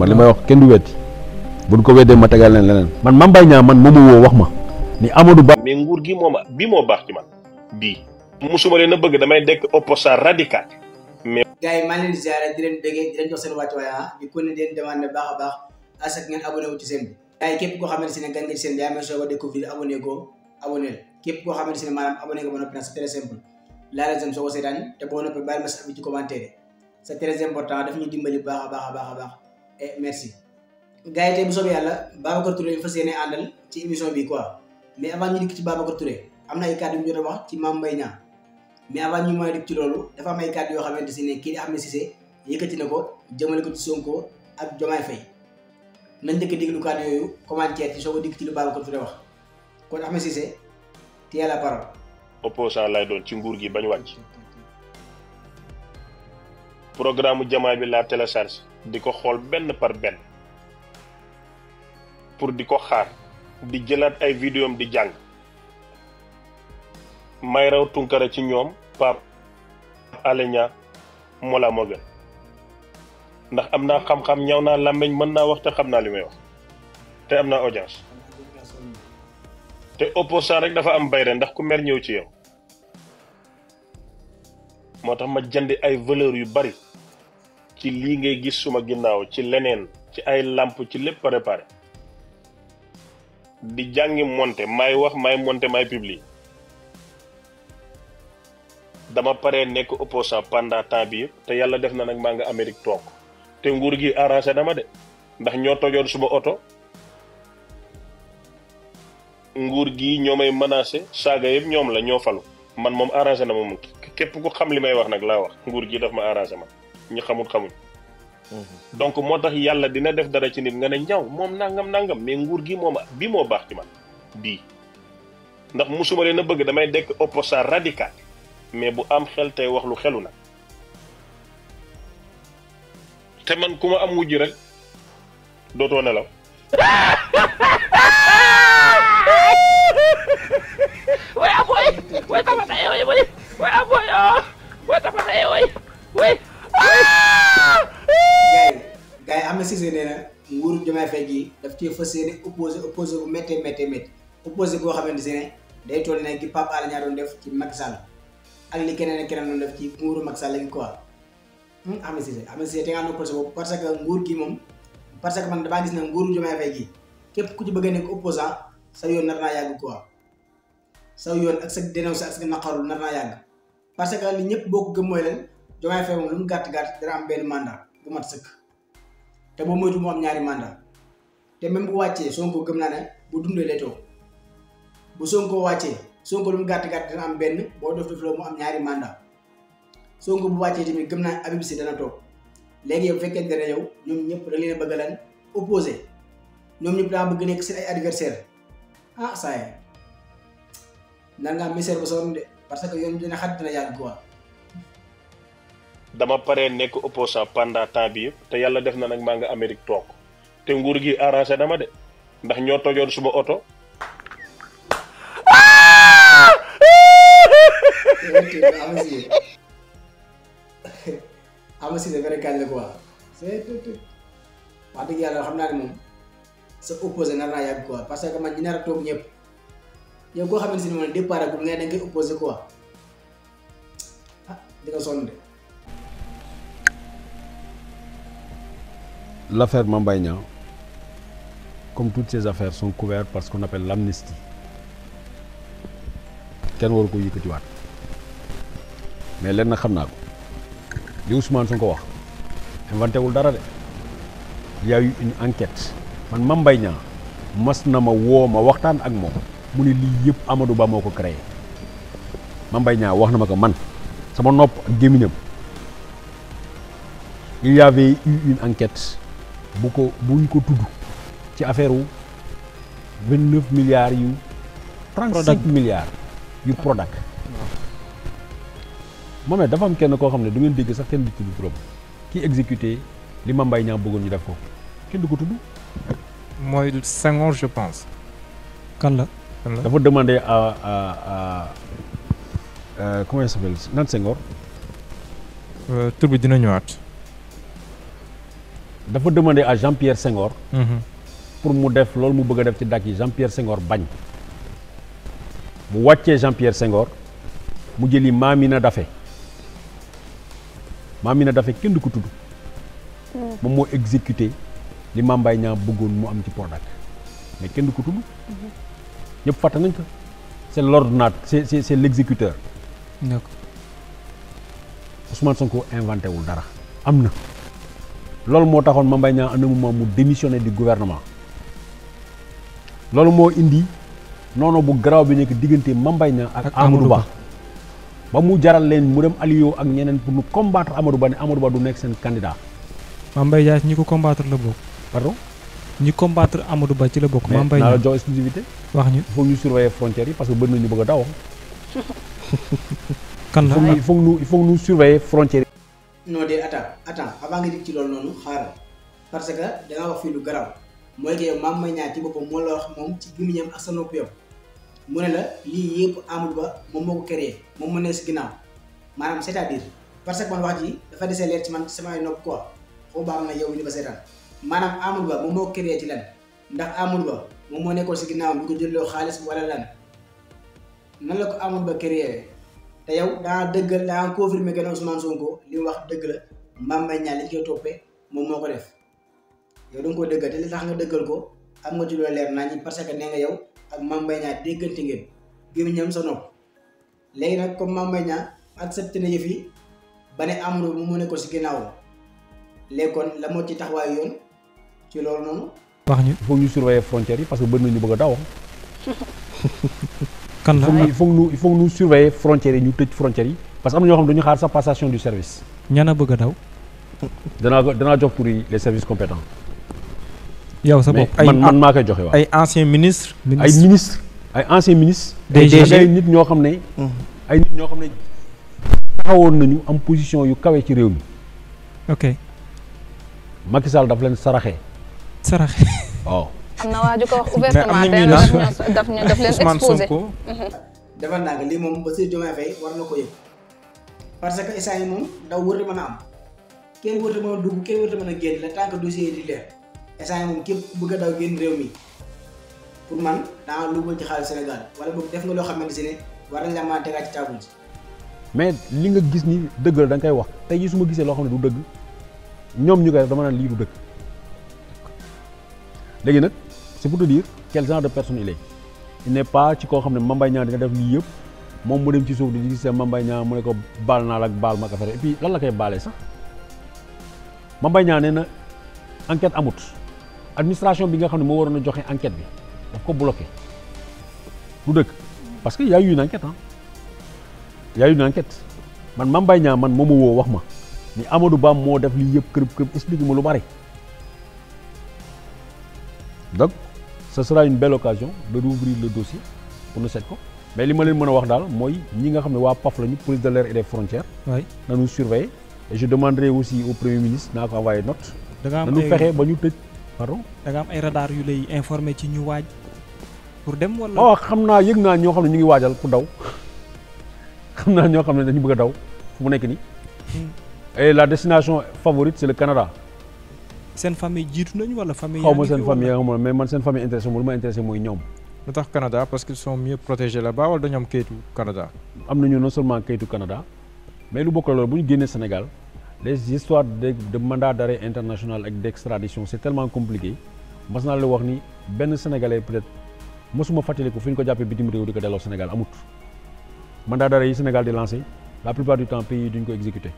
man li may wax kenn du wetti buñ ko weddee ma tegal leen leneen man Mame Mbaye Niang man moomu woo wax ma ni Amadou Ba mais nguur gi moom bi moo baax ci man bii musuma leen a bëgg damay dekk opposant radical mais gars yi maa ngi leen di ziare di leen bëggee di leen jox seen wàccuwaay ah di ko ne di leen demandé baax a baax à ce que ngeen abonné wu ci seen bi gars yi képp koo xamante ne gan nga ci seen bi yaa may soog a découvrir abonné ko abonné la képp koo xamante ne maanaam abonné nga ba noppi nag c'est très simple laa leen soo ko seetaan te boo noppi bàyyi ma sa abi ci commentaire c'est très important daf ñu dimbali baax a baax a baax a baax et merci gars yi tey bu soobee yàlla Babacar Touré ñu fas yéene àndal ci émission bi quoi mais avant ñu dikk ci Babacar Touré am na ay kàddu yu ñu jot a wax ci Mame Mbaye Niang mais avant ñu mooy dikk ci loolu dafa am ay kàddu yoo xamante si ne kii di Ahmed Cissé yëkkati na ko jëmale ko ci Sonko ak Diomaye Faye nañ njëkk a déglu kàddu yooyu commentaire ci soo ko dikk ci lu Babacar Touré wax kon Ahmed Cissé tient la parole. opposant lay doon ci nguur gi bañ wàcc programme jamaay bi laa télécharge di ko xool benn par benn pour di ko xaar di jëlaat ay vidéo am di jàng may raw tunkara ci ñoom Pape Alé Niang moo laa moo gën ndax am naa xam-xam ñaw naa làmmiñ mën naa wax te xam naa li may wax te am naa audience te opposant rek dafa am bayre ndax ku mer ñëw ci yow moo tax ma jënd ay valeur yu bari ci lii ngay gis suma ginnaaw ci leneen ci ay làmp ci lépp préparé di jàngi monté may wax may monté may publier dama paree nekk opposant pendant temps bi yëpp te yàlla def na nag maa nga Amérique toog te nguur gi arrangé dama de ndax ñoo tojoon suma oto nguur gi ñoo may menacé saaga yëpp ñoom la ñoo falu man moom arrangé na ma moom képp ku xam li may wax nag laa wax nguur gi daf ma arrangé man ñi xamul xamuñ donc moo tax yàlla dina def dara ci nit nga ne ñaw moom nangam nangam mais nguur gi moom bi moo baax ci man bii ndax musuma leen a bëgg damay dekk opposant radical mais bu am xel tey wax lu xelu nag te man ku ma am wujj rek dootoo nelaw Voy a voy, voy a tapar ahí, voy, voy a voy, voy a tapar ahí, voy, voy. gars yi gars yi Ahmed Cissé nee na nguuru Diomaye Faye gii daf cee fas yéene opposé opposé bu méttee méttee métti opposé goo xamante ne day toll ne gi Pape Alé Niang doon def ci Macky Sall ak li keneen ak keneen doon def ci nguuru Macky Sall gi quoi Ahmed Cissé Ahmed Cissé te nga am na projet boobu parce que nguur gi moom parce que man damaa gis ne nguuru Diomaye Faye gii képp ku ci bëgg a nekk opposant sa yoon nar naa yàgg quoi sa yoon ak sa dénoncé ak sa naqarul nar naa yàgg parce que li ñëpp boo ko gëm mooy leen Diomaye Faye moom lu mu gàtt gàtt dana am benn mandat bu mat sëkk te boo moytu mu am ñaari mandat te même bu wàccee Sonko gëm naa ne bu dundee lay toog bu Sonko wàccee Sonko lu mu gàtt gàtt dana am benn boo def def loo mu am ñaari mandat Sonko bu wàccee tamit gëm naa Habib Sy dana toog léegi yow fekkente ne yow ñoom ñëpp da leen a bëgg lan opposé ñoom ñëpp daa bëgg nekk seen ay adversaire ah saa yi nar ngaa misère ba sonn de parce que yoon dina xat dina yàgg quoi. dama paree nekk opposant pendant temps bi yëpp te yàlla def na nag maa nga Amérique toog te nguur gi arrangé dama de ndax ñoo tojoon suma oto Ahmed Cissé vrai kañ la quoi c'est wax dëgg yàlla xam naa ne moom sa opposé nar naa yàgg quoi parce que man ñi nar a toog ñëpp yow koo xamante ni moom départ ak nga da ngay opposé quoi ah di nga sonn de. l'affaire Mame Mbaye Niang comme toutes ces affaires sont couvertes par ce qu'on appelle l'amnistie kenn waru ko yëkkatiwaat mais lenn xam naa ko li Ousmane Sonko wax inventé wul dara de il y a eu une enquête man Mame Mbaye Niang mas na ma woo ma waxtaan ak moom mu ne lii yëpp Amadou Ba moo ko créé Mame Mbaye Niang wax na ma ko man sama nopp ak gémmiñam il y avait eu une enquête bu ko buñ ko tudd ci affaire wu vingt neuf milliards yu trente cinq milliards yu Prodac moom dafa am kenn koo xam ne du ngeen dégg sax kenn du tudd turam ki exécuté li Mame Mbaye Niang bëggoon ñu def ko kenn du ko tudd mooy Senghor je pense. kan la. kan la dafa demandé à à à euh, comment il s'appelle nan Senghor tur bi dina ñëwaat. dafa demander à Jean-Pierre Senghor Mhm. pour mu def loolu mu bëgg a def ci dak yi Jean-Pierre Senghor bañ mu wàccee Jean-Pierre Senghor mu jëli Mamina Daffé Mamina Daffé kenn du ko tudd moom moo exécuté li Mame Mbaye Niang bëggoon mu am ci Prodac mais kenn du ko tudd ñëpp fàtte nañ ko c'est l'ordonnate c'est c'est c'est l'exécuteur d'accord Ousmane Sonko inventé wul dara am na loolu moo taxoon Mame Mbaye Niang à un moment mu démissionné du gouvernement loolu moo indi noonu bu garaaw bi nekk diggante Mame Mbaye Niang ak Ak Amadou Amadou Ba Ba. ba mu jaral leen mu dem allié ak ñeneen pour ñu combattre Amadou Ba ne Amadou Ba du nekk seen candidat Mame Mbaye Niang ñi ko combattre la bokk pardon ñi combattre Amadou Ba ci la bokk Mame mais Mbaye naa la Niang jox exclusivité wax ñu il faut ñu surveiller frontières yi parce que bëri na ñu bëgg a daw kan il la faut ñu il faut ñu il faut ñu surveiller frontières yi non de attends attends avant nga dig ci loolu noonu xaaral parce que da nga wax fii lu garaaw mooy que yow Mame Mbaye Niang ci boppam moo la wax moom ci gémmiñam ak sa nopp yow mu ne la lii yëpp Amadou Ba moom moo ko créé moom moo nekk si ginnaaw maanaam c'est-à-dire parce que man wax ji dafa desee leer ci man ci samay nopp quoi foo baax na yow mi di ba seetaan maanaam Amadou Ba moom moo ko créé ci lan ndax Amadou Ba moom moo nekkoon si ginnaaw bi ko jëlloo xaalis wala lan nan la ko Amadou Ba créé te yow daa dëggal daa confirmé que ne Ousmane Sonko li mu wax dëgg la Mame Mbaye Niang li ñu koy toppee moom moo ko def yow da nga koo dëggal te li tax nga dëggal ko am nga ci loo leer naa ñi parce que nee nga yow ak Mame Mbaye Niang déggante ngeen gémmiñam sa nopp léegi nag comme Mame Mbaye Niang accepté na yëf yi ba ne Amadou mu mu ne ko si ginnaawam léegi kon la moo ci taxawaayu yoon ci loolu noonu wax ñu il faut ñu surveiller frontières yi parce que bëri na ñu bëgg a daw kan il faut ñu la il faut ñu il faut ñu surveiller frontières yi ñu tëj frontières yi parce que am na ñoo xam ne dañu xaar sa passation du service ñana bëgg a daw danaa ko danaa jox tur yi les services compétents yow sa mais bopp ay man man maa koy joxe waaw ay ancien ministre ay ministre ay anciens ministres Des ak DG. ay nit ñoo xam ne ay nit ñoo xam ne taxawoon nañu am position yu kawe ci réew mi ok Macky Sall daf leen saraxee saraxe waaw am na waa ju ko wax Mais am ouvertement na tey ñuy daf naan ñoo daf ñu daf leen Ousmane exposé Sonko defal naa ko lii moom ba Bassirou Diomaye Faye war na ko yëg parce que instant yi moom daw wërta mën a am kenn wërta mën a dugg kenn wërta mën a génn le temps que dossier yi di leer instant yi moom képp ku bëgg a daw génn réew mi pour man daa lu ci xaalis Sénégal wala boog def nga loo xamante si ne war nañ la mën a tegaat ci table ji mais li nga gis ni dëgg la da nga koy wax tey jii su ma gisee loo xam ne du dëgg ñoom ñu koy def dama naan lii du dëgg léegi nag c'est pour te dire quel genre de personne il est il n'est pas ci koo xam ne Mame Mbaye Niang dina def lii yëpp moom mu dem ci suuf di gis Mame Mbaye Niang mu ne ko baal naa la ak baal ma ak affaire et puis lan la koy baalee sax Mame Mbaye Niang nee na enquête amut administration bi nga xam ne moo waroon a joxe enquête bi daf ko bloqué du dëgg parce que y a eu une enquête ah y a eu une enquête man Mame Mbaye Niang man moo ma woo wax ma ni Amadou Ba moo def lii yëpp kërëb kërëb expliqué ma lu bari donc ce sera une belle occasion de rouvrir le dossier pour nu seet ko mais li ma leen mën a wax daal mooy ñi nga xam ne waa PAF lañu police de l'air et des frontières waay nañu surveiller et je demanderai aussi au premier ministre naa ko envoyé note da nga am nañu ay fexe ba ñu tëj pardon da nga am ay radar yu lay informé ci ñu waaj pour dem wala waaw xam naa yëg naa ñoo xam ne ñu ngi waajal pour daw xam naa ñoo xam ne dañu bëgg a daw fu mu nekk nii et la destination favorite c'est le Canada seen famille jiitu nañu wala famille xaw yaa ma ngi seen fi famille wala- yaa nga xam mais man seen famille intéressé mo lu ma intéressé mooy ñoom lu tax Canada parce qu'ils sont mieux protégés là-bas wala dañu am kayitu Canada. am nañu non seulement kayitu Canada mais lu bokk la loolu bu ñu génnee Sénégal les histoires de de mandat d'arrêt international ak d'extradition c'est tellement compliqué mas naa la wax ni benn sénégalais peut-être mosuma fàttaliku fu ñu ko jàppee bitim réew di ko delloo Sénégal amut mandat d'arrêt yi Sénégal di lancé la plupart du temps pays yi duñ ko exécuté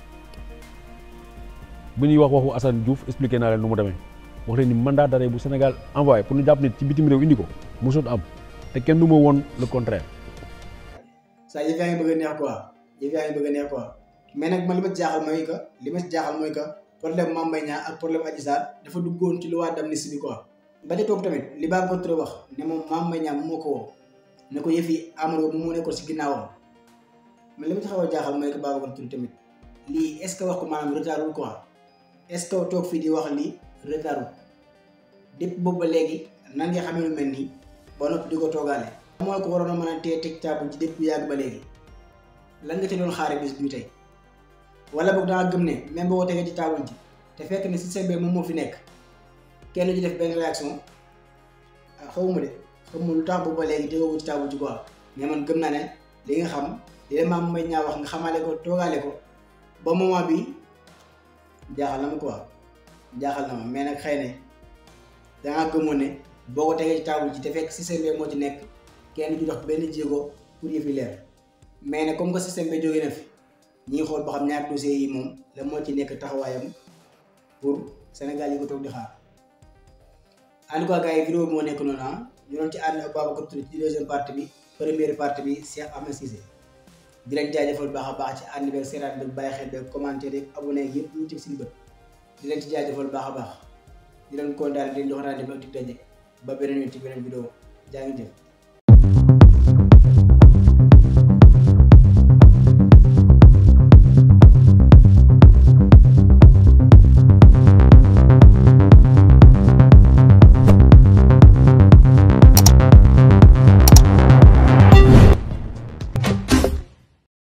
bu ñuy wax waxu Assane Diouf expliqué naa leen nu mu demee wax leen ni mandat d'arrêt bu Sénégal envoyé pour ñu jàpp nit ci bitim réew indi ko mosut am te kenn du ma woon le contraire saa yëf yaa ngi bëgg a neex quoi yëf yaa ngi bëgg a neex quoi mais nag man li ma ci jaaxal mooy que li ma ci jaaxal mooy que problème Mame Mbaye Niang ak problème Adji Sarr dafa duggoon ci loi d'amnistie bi quoi. ba ca toog tamit li baa ko trop wax ne moom Mame Mbaye Niang moo ko woo ne ko yëf yi Amadou Ba mu nekkoon si ginnaawam mais li ma ci xaw a jaaxal mooy que Babacar Touré tamit lii est ce que wax ko maanaam retardul quoi est ce que toog fii di wax lii retardul depuis boobu ba léegi nan nga xamee lu mel nii ba noppi di ko toogaale. mooy ko waroon a mën a tee teg taabu ci depuis yàgg ba léegi lan nga ci doon xaare bis bi tey wala boog danga gëm ne même boo ko tegee ci taabul ji te fekk ne système bi moom moo fi nekk kenn du def benn réaction ah xawma de xawma lu tax boobu ba léegi tegoo ci taabu ci quoi mais man gëm naa ne li nga xam li la maam may ñaa wax nga xamaale ko toogaale ko ba moment bi jaaxal na ma quoi jaaxal na ma mais nag xëy ne dangaa gëmoon ne boo ko tegee ci taabu ji te fekk système bi moo ci nekk kenn du dox benn jéego pour yëf yi leer mais nag comme que système bi jógee na fi ñi ngi xool ba xam ñaari dossiers yi moom la moo ci nekk taxawaayam pour Sénégal yi ko toog di xaar en tout cas gars yi vidéo bi moo nekk noonu ah ñu doon ci ànd ak Babacar Touré ci deuxième partie bi première partie bi Cheikh Ahmed Cissé di leen jaajëfal baax a baax ci ànd beeg seeraat beeg bàyyi xel beeg commenté beeg abonné yëpp ñu teg suñu bët di leen ci jaajëfal baax a baax di leen kontaan di leen jox rendez-vous ak dig daje ba beneen yoon ci beneen vidéo jaa ngi jëf